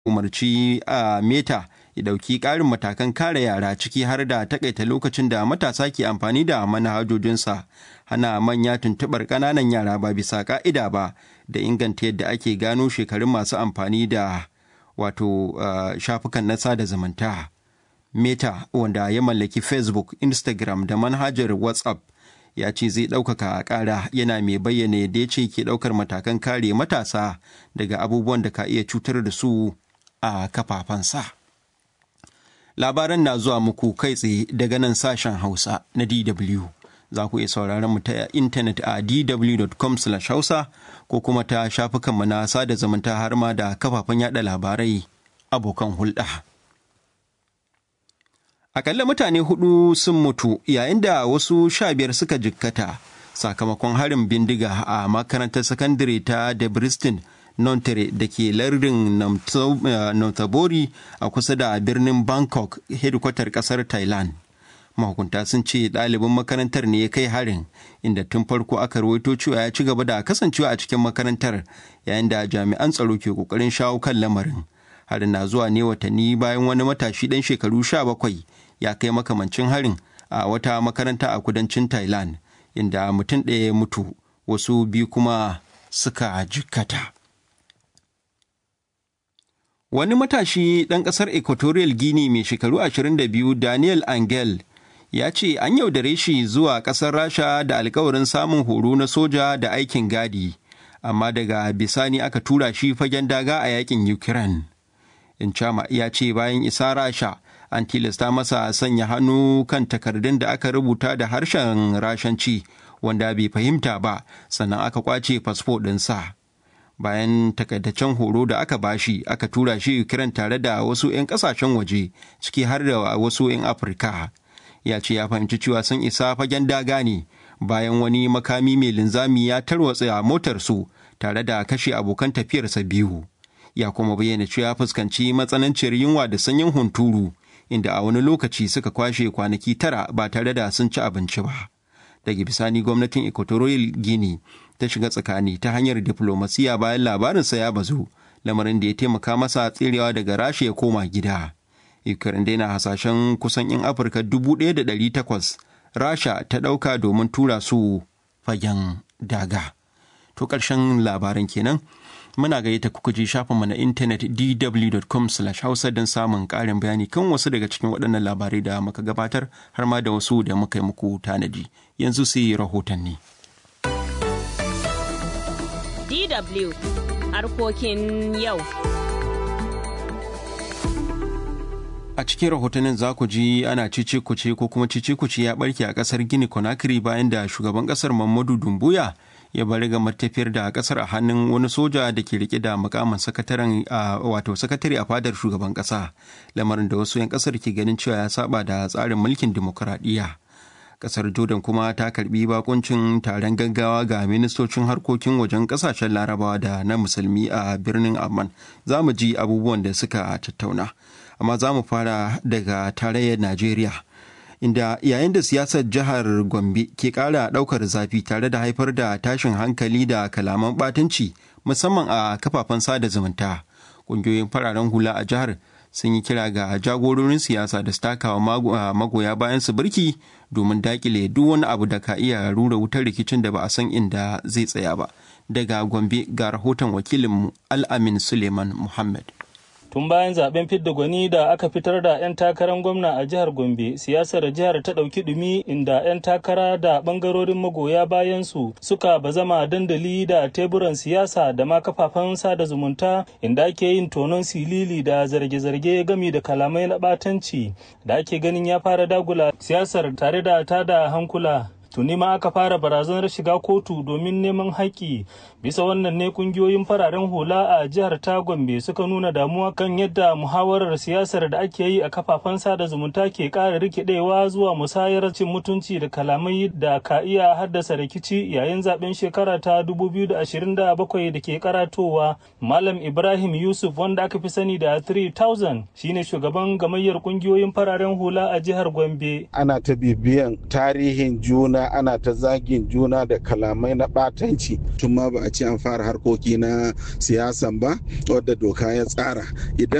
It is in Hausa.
umarci a meta ya ɗauki ƙarin matakan kare yara ciki har da takaita lokacin da matasa ke amfani da manhajojinsa hana manya tuntuɓar ƙananan yara ba bisa ƙa'ida ba da inganta yadda ake gano shekarun masu amfani da wato shafukan na sada zumunta meta wanda ya mallaki facebook instagram da manhajar whatsapp ya ce zai ɗaukaka ƙara yana mai bayyana yadda ya ce ke ɗaukar matakan kare matasa daga abubuwan da ka iya cutar da su a kafafensa. Labaran na zuwa muku kai tsaye daga nan sashen Hausa na DW. Za ku iya sauraron mu ta intanet a dw.com hausa ko kuma ta shafukanmu na sada zumunta har ma da kafafen yada labarai abokan hulɗa. Akalla mutane hudu sun mutu yayin da wasu sha biyar suka jikkata sakamakon harin bindiga a makarantar sakandare ta Debriston Nontere da ke lardin Nonthaburi a kusa da birnin Bangkok, hedikwatar kasar Thailand. Mahukunta sun ce ɗalibin makarantar ne ya kai harin, inda tun farko aka rawaito cewa ya ci gaba da kasancewa a cikin makarantar yayin da jami'an tsaro ke ƙoƙarin shawo kan lamarin. Harin na zuwa ne watanni bayan wani matashi ɗan shekaru sha bakwai ya kai makamancin harin a wata makaranta a kudancin Thailand, inda mutum ɗaya ya mutu, wasu biyu kuma suka jikkata. Wani matashi ɗan ƙasar Equatorial Guinea mai shekaru 22 Daniel Angel ya ce an yaudare shi zuwa ƙasar Rasha da alkawarin samun horo na soja da aikin gadi, amma daga bisani aka tura shi fagen daga a yakin Ukraine. Inchama ya ce bayan isa Rasha an tilasta masa sanya hannu kan takardun da aka rubuta da harshen Rashanci wanda bai fahimta ba sannan aka kwace fasfo ɗinsa. bayan takaitaccen horo da aka bashi aka tura shi Ukraine tare da wasu 'yan kasashen waje ciki har da wasu 'yan Afirka. Ya ce ya fahimci cewa sun isa fagen daga ne bayan wani makami mai linzami ya tarwatsa motarsu tare da kashe abokan tafiyarsa biyu. Ya kuma bayyana cewa ya fuskanci matsananciyar yunwa da sanyin hunturu inda a wani lokaci suka kwashe kwanaki tara ba tare da sun ci abinci ba. Daga bisani gwamnatin Equatorial Guinea ta shiga tsakani ta hanyar diflomasiya bayan labarinsa ya bazu lamarin da ya taimaka masa tserewa daga rasha ya koma gida ukraine dai na hasashen kusan 'yan afirka 1,800 rasha ta ɗauka domin tura su fagen daga to ƙarshen labaran kenan muna gayyata kuka je shafinmu na intanet dw.com hausa don samun ƙarin bayani kan wasu daga cikin waɗannan labarai da muka gabatar har ma da wasu da muka yi muku tanadi yanzu sai rahotanni. DW harkokin yau. A cikin rahotannin za ku ji ana cice kuce ko kuma cice kuce ya barke a kasar Gini Conakry bayan da shugaban kasar Muhammadu Dumbuya ya bari ga matafiyar da kasar a hannun wani soja da ke rike da mukamin sakataren wato sakatare a fadar shugaban kasa lamarin da wasu 'yan kasar ke ganin cewa ya saba da tsarin mulkin dimokuraɗiyya. kasar jordan kuma ta karbi bakuncin taron gaggawa ga ministocin harkokin wajen kasashen larabawa da na musulmi a birnin amman za mu ji abubuwan da suka tattauna amma za mu fara daga tarayyar najeriya inda yayin da siyasar jihar gombe ke kara daukar zafi tare da haifar da tashin hankali da kalaman batunci musamman a kafafen sada zumunta ƙungiyoyin fararen hula a jihar sun yi kira ga jagororin siyasa da su takawa magoya bayan su birki domin dakile duk wani abu da ka iya rura wutar rikicin da ba a san inda zai tsaya ba daga gombe ga rahoton wakilinmu al'amin suleiman muhammad tun bayan zaben fidda gwani da aka fitar da 'yan takarar gwamna a jihar gombe siyasar jihar ta ɗauki ɗumi inda 'yan takara da ɓangarorin magoya bayan su suka bazama dandali da teburan siyasa da ma kafafen sada zumunta inda ake yin tonon silili da zarge-zarge gami da kalamai na ɓatanci da ake ganin ya fara dagula siyasar tare da tada hankula tuni ma aka fara barazanar shiga kotu domin neman haƙƙi bisa wannan ne kungiyoyin fararen hula a jihar ta gombe suka nuna damuwa kan yadda muhawarar siyasar da ake yi a kafafen sada zumunta ke ƙara rikidewa zuwa musayar cin mutunci da kalamai da ka iya haddasa rikici yayin zaben shekara ta 2027 da ke karatowa malam ibrahim yusuf wanda aka fi sani da 3000 shine shugaban gamayyar kungiyoyin fararen hula a jihar gombe ana ta bibiyan tarihin juna juna ana ta zagin juna da kalamai na ɓatanci tun ma ba a ce an fara harkoki na siyasan ba wadda doka ya tsara idan